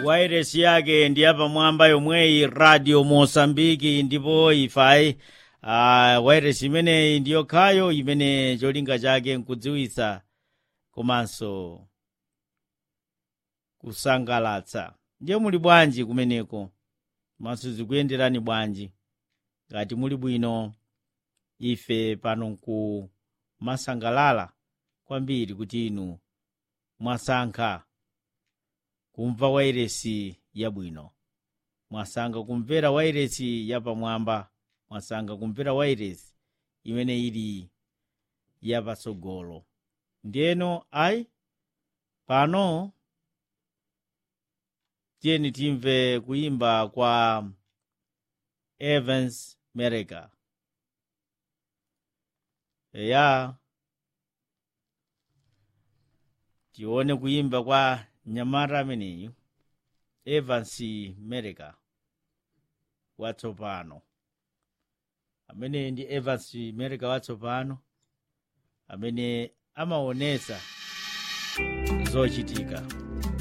wairesi yake ndi yapamwamba yomweyi radio mosambiki ndipo ifayi uh, wairesi imeneyi ndi yokhayo imene cholinga chake nkudziwitsa komanso kusangalatsa ndiye muli bwanji kumeneko komanso zikuyenderani bwanji ngati muli bwino ife pano nku masangalala kwambiri kuti inu mwasankha kumva wairesi yabwino mwasankha kumvera wairesi yapamwamba mwasankha kumvera wairesi imene ili yapatsogolo ndiyeno ayi pano tiyeni timve kuyimba kwa evans mereka eya tione kuyimba kwa nyamata ameneyu evans mereka watsopano amene ndi evans mereka watsopano amene amaonesa zochitika